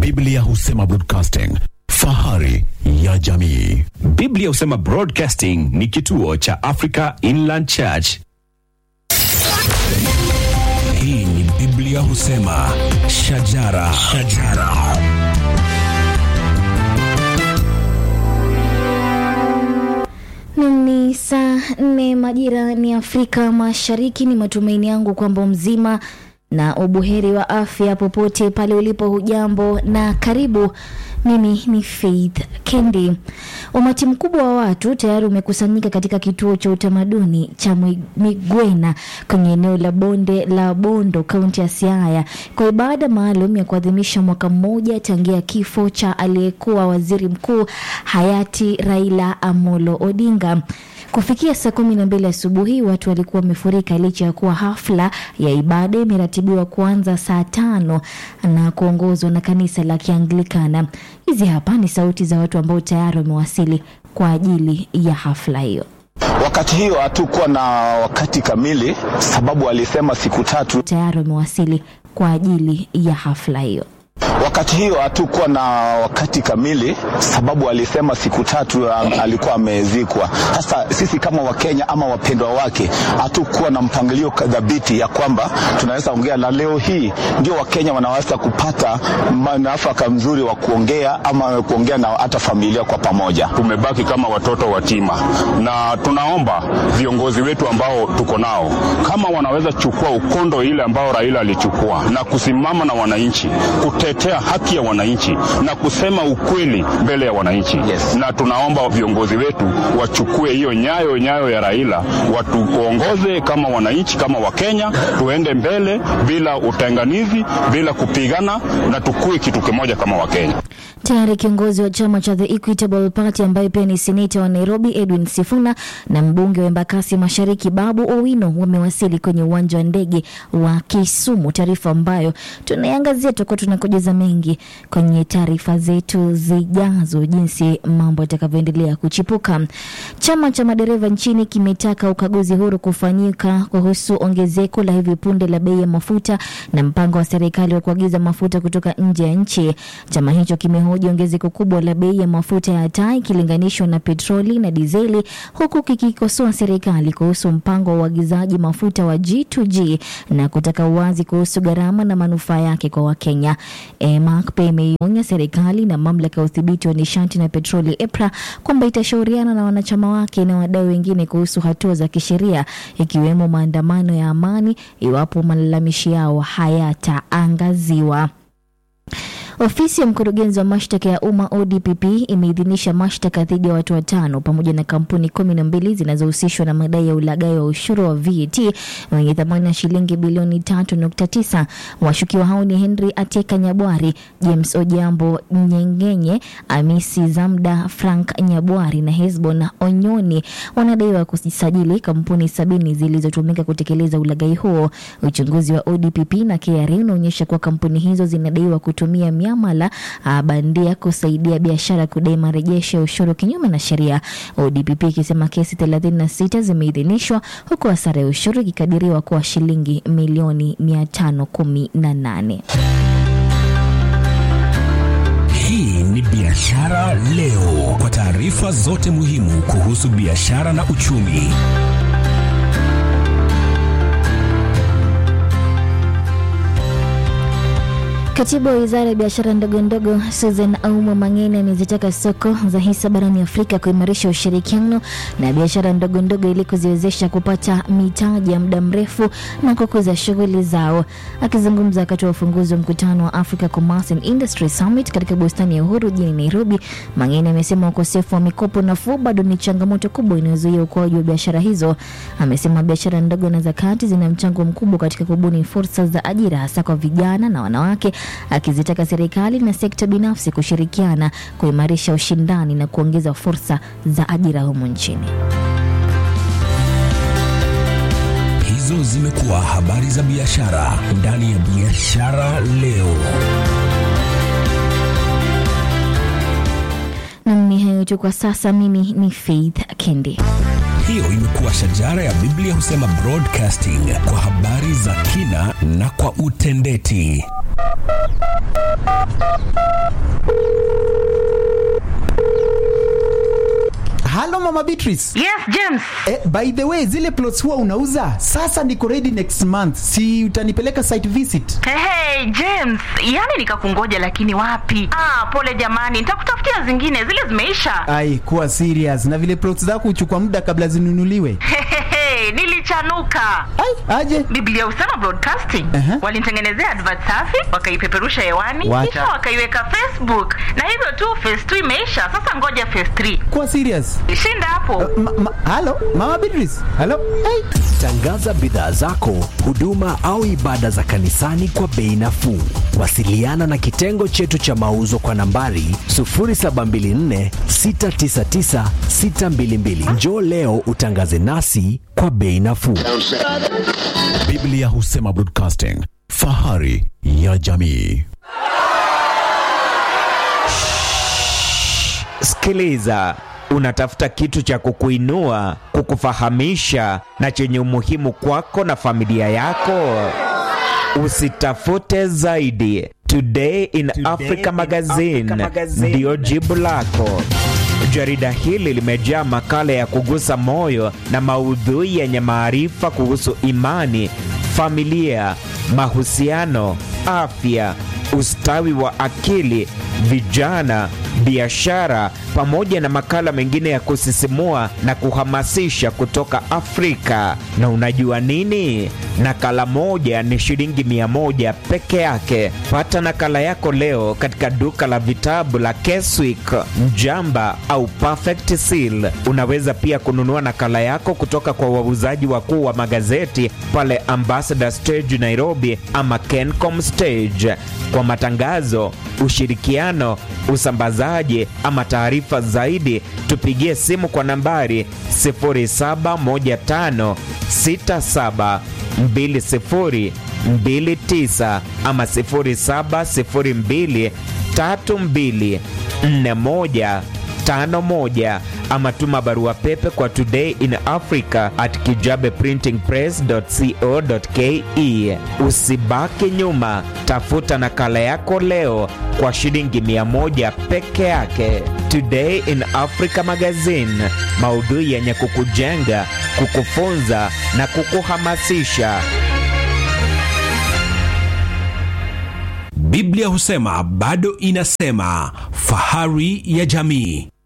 Biblia husema broadcasting, fahari ya jamii. Biblia husema Broadcasting ni kituo cha Africa Inland Church. Hii ni Biblia husema shajara, shajara. Nam ni saa nne majira ni Afrika Mashariki. Ni matumaini yangu kwamba mzima na ubuheri wa afya popote pale ulipo. Hujambo na karibu. Mimi ni Faith Kendi. Umati mkubwa wa watu tayari umekusanyika katika kituo cha utamaduni cha Mwi- Migwena kwenye eneo la bonde la Bondo, kaunti ya Siaya kwa ibada maalum ya kuadhimisha mwaka mmoja tangia kifo cha aliyekuwa waziri mkuu hayati Raila Amolo Odinga. Kufikia saa kumi na mbili asubuhi watu walikuwa wamefurika licha ya kuwa hafla ya ibada imeratibiwa kuanza saa tano na kuongozwa na kanisa la Kianglikana. Hizi hapa ni sauti za watu ambao tayari wamewasili kwa ajili ya hafla hiyo. Wakati hiyo hatukuwa na wakati kamili, sababu alisema siku tatu. Tayari wamewasili kwa ajili ya hafla hiyo. Wakati hiyo hatukuwa na wakati kamili, sababu alisema siku tatu um, alikuwa amezikwa. Sasa sisi kama Wakenya ama wapendwa wake hatukuwa na mpangilio dhabiti ya kwamba tunaweza ongea, na leo hii ndio Wakenya wanaweza kupata manafaka mzuri wa kuongea ama kuongea na hata familia kwa pamoja. tumebaki kama watoto watima, na tunaomba viongozi wetu ambao tuko nao, kama wanaweza chukua ukondo ile ambao Raila alichukua na kusimama na wananchi, kutetea haki ya wananchi na kusema ukweli mbele ya wananchi Yes. na tunaomba viongozi wetu wachukue hiyo nyayo nyayo ya Raila, watuongoze kama wananchi, kama Wakenya, tuende mbele bila utenganizi, bila kupigana, na tukue kitu kimoja kama Wakenya. Tayari kiongozi wa chama cha The Equitable Party ambaye pia ni seneta wa Nairobi Edwin Sifuna na mbunge wa Embakasi Mashariki Babu Owino wamewasili kwenye uwanja wa ndege wa Kisumu, taarifa ambayo tunaiangazia. Tutakuwa tunakujuza mengi kwenye taarifa zetu zijazo, jinsi mambo yatakavyoendelea kuchipuka. Chama cha madereva nchini kimetaka ukaguzi huru kufanyika kuhusu ongezeko la hivi punde la bei ya mafuta na mpango wa serikali wa kuagiza mafuta kutoka nje ya nchi. Chama hicho kimehoji ongezeko kubwa la bei ya mafuta ya taa ikilinganishwa na petroli na dizeli, huku kikikosoa serikali kuhusu mpango wa uagizaji mafuta wa G2G na kutaka uwazi kuhusu gharama na manufaa yake kwa Wakenya. EMAC pia imeionya serikali na mamlaka ya udhibiti wa nishati na petroli EPRA kwamba itashauriana na wanachama wake na wadau wengine kuhusu hatua za kisheria ikiwemo maandamano ya amani iwapo malalamishi yao hayataangaziwa. Ofisi ya mkurugenzi wa mashtaka ya umma ODPP imeidhinisha mashtaka dhidi ya watu watano pamoja na kampuni kumi na mbili zinazohusishwa na madai ya ulaghai wa ushuru wa VAT wenye thamani ya shilingi bilioni tatu nukta tisa. Washukiwa hao ni Henry Ateka Nyabwari, James Ojambo Nyengenye, Amisi Zamda, Frank Nyabwari na Hesbon Onyoni. Wanadaiwa kusajili kampuni sabini zilizotumika kutekeleza ulaghai huo. Uchunguzi wa ODPP na KRA unaonyesha kuwa kampuni hizo zinadaiwa kutumia miamala ah, bandia kusaidia biashara kudai marejesho ya ushuru kinyume na sheria. ODPP ikisema kesi 36 zimeidhinishwa huku hasara ya ushuru ikikadiriwa kuwa shilingi milioni 518. Hii ni Biashara Leo, kwa taarifa zote muhimu kuhusu biashara na uchumi. Katibu wa wizara ya biashara ndogo ndogo Susan Auma Mang'eni amezitaka soko za hisa barani Afrika kuimarisha ushirikiano na biashara ndogo ndogo ili kuziwezesha kupata mitaji ya muda mrefu na kukuza shughuli zao. Akizungumza wakati wa ufunguzi wa mkutano wa Africa Commerce and Industry Summit katika bustani ya Uhuru jijini Nairobi, Mang'eni amesema ukosefu wa mikopo nafuu bado ni changamoto kubwa inayozuia ukuaji wa biashara hizo. Amesema biashara ndogo na za kati zina mchango mkubwa katika kubuni fursa za ajira hasa kwa vijana na wanawake akizitaka serikali na sekta binafsi kushirikiana kuimarisha ushindani na kuongeza fursa za ajira humu nchini. Hizo zimekuwa habari za biashara ndani ya Biashara Leo. Nam ni hayo tu kwa sasa. Mimi ni Faith Kendi. Hiyo imekuwa shajara ya Biblia husema broadcasting kwa habari za kina na kwa utendeti. mama Beatrice. Yes, James. Eh, by the way zile plots huwa unauza sasa niko ready next month si utanipeleka site visit Hey, hey, James, yani nikakungoja lakini wapi? Ah, pole jamani, nitakutafutia zingine, zile zimeisha. ai kuwa serious na vile plots zako huchukua muda kabla zinunuliwe Hehehe, nilichanuka. ai aje Biblia husema broadcasting Aha. walinitengenezea advert safi wakaipeperusha hewani Wacha. kisha wakaiweka Facebook na hivyo tu phase 2 imeisha. Sasa ngoja phase 3 kuwa serious shinda hapo. ma, ma, halo mama Beatrice halo ai Tangaza bidhaa zako, huduma au ibada za kanisani kwa bei nafuu. Wasiliana na kitengo chetu cha mauzo kwa nambari 0724 699 622. Njoo leo utangaze nasi kwa bei nafuu. Biblia husema broadcasting, fahari ya jamii. Sikiliza, unatafuta kitu cha kukuinua, kukufahamisha na chenye umuhimu kwako na familia yako. Usitafute zaidi. Today in Africa Magazine ndiyo jibu lako. Jarida hili limejaa makala ya kugusa moyo na maudhui yenye maarifa kuhusu imani, familia, mahusiano, afya, ustawi wa akili, vijana, biashara, pamoja na makala mengine ya kusisimua na kuhamasisha kutoka Afrika. Na unajua nini? Nakala moja ni shilingi mia moja peke yake. Pata nakala yako leo katika duka la vitabu la Keswick, Mjamba au Perfect Seal. Unaweza pia kununua nakala yako kutoka kwa wauzaji wakuu wa magazeti pale Ambassador Stage Nairobi ama Kencom Stage. Kwa matangazo, ushirikiano, usambazaji ama taarifa zaidi, tupigie simu kwa nambari 071567 2029 ama 0702 32 41 51 ama tuma barua pepe kwa today in africa at kijabeprintingpress.co.ke. Usibaki nyuma, tafuta nakala yako leo kwa shilingi 100 peke yake. Today in Africa Magazine, maudhui yenye kukujenga, kukufunza na kukuhamasisha. Biblia husema bado inasema, fahari ya jamii.